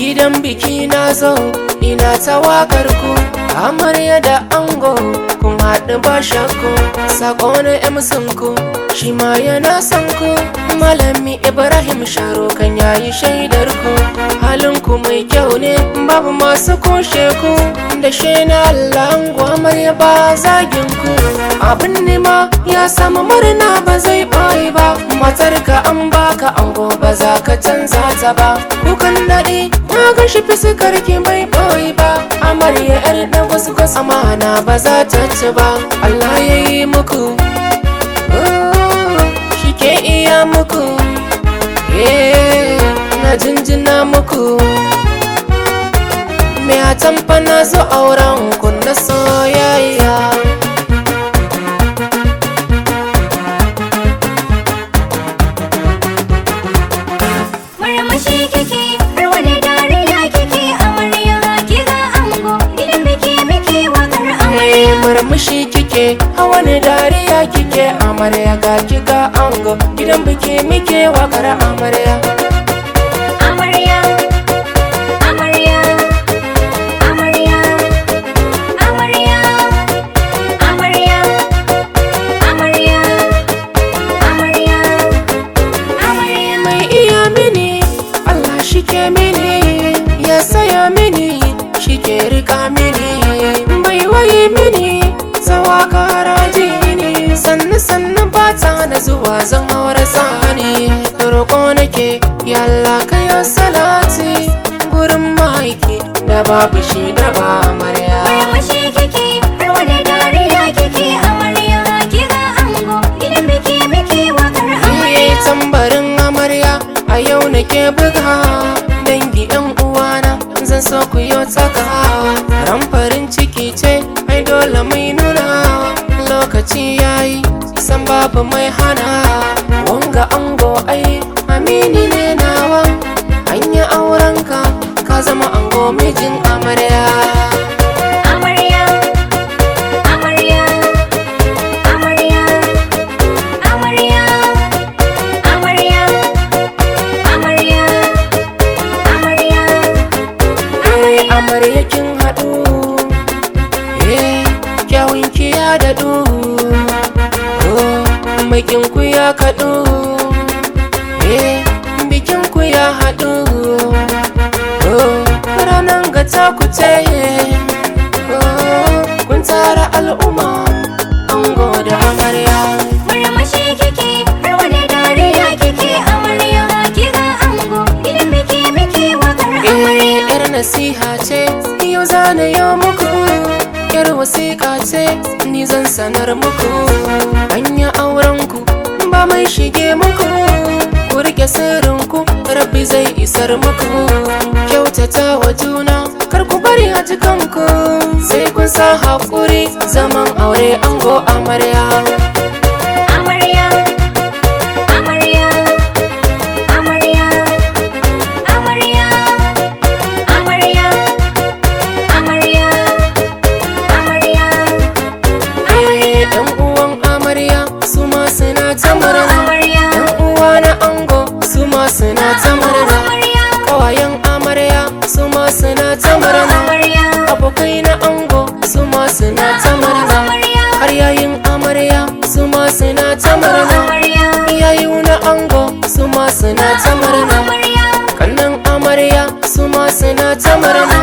gidan biki na zo ina ta wakar ku amarya da ango kun haɗu ba shakku sako na emsin ku shi ma yana son ku malami ibrahim sharo kan yayi shaidar ku halin ku mai kyau ne babu masu kushe ku da shi na allah ango amarya ba zagin ku abin nema ya samu murna ba zai ɓoye ba matar ka an baka ango ba za ka canza ta ba kukan daɗi na ga shi fiskar ki bai ɓoye ba amarya yar da wasu wasu amana ba za ta ci ba Allah ya yi muku shi ke iya muku na jinjina muku me a tamfa na zo auren ku na soyayya Murmushi kike har wani dariya kike amarya ki ga ango idan biki biki wakar amarya Mai murmushi kike a wani dariya kike amarya ga kika ango gidan biki muke wakar amarya amarya amarya amarya amarya amarya amarya amarya amarya mai iya mini Allah shi ke mini ya saya mini shi ke rika mini bai waye mini tsawa karaji ne sannu sannu bata na zuwa zan haura sani roƙo nake yalla kayo salati gurin maiki da babu shi da ba amarya Murmushi kike har wani dariya kike amarya ki ga ango idan biki biki wakar Iye amarya tambarin amarya a yau nake buga dangi yan uwana zan so ku yi tsaka ran farin ciki ce ai dole mai nuna lokaci yayi san babu mai hana wanga ango ai amini ne nawa an yi aurenka ka zama ango mijin amarya amarya amarya amarya amarya amarya amarya amarya Eh, amarya kin haɗu eh kyawun ki ya daɗu oh makin ku ya kaɗu eh bikin ku ya haɗu oh ranan ga ta ku ce oh kun tara al'umma ango da amarya Murmushi kike har wani dariya kike amarya ki ga ango idan biki biki wakar amarya Eh, yar nasiha ce yau zana yau muku yar wasiƙa ce ni zan sanar muku anya aurenku ba mai shige muku ku rike sirrinku rabbi zai isar muku kyautata wa juna kar ku bari a jikanku sai kun sa haƙuri zaman aure ango amarya amarya amarya amarya amarya amarya amarya amarya Eh, yan uwan amarya su ma suna ta murna amarya yan uwa na ango su ma suna ta murna amarya kawayen amarya su ma suna ta murna amarya abokai na ango su ma suna ta murna amarya har yayin amarya su ma suna ta murna amarya iyayu na ango su ma suna ta murna amarya kannan amarya su ma suna ta murna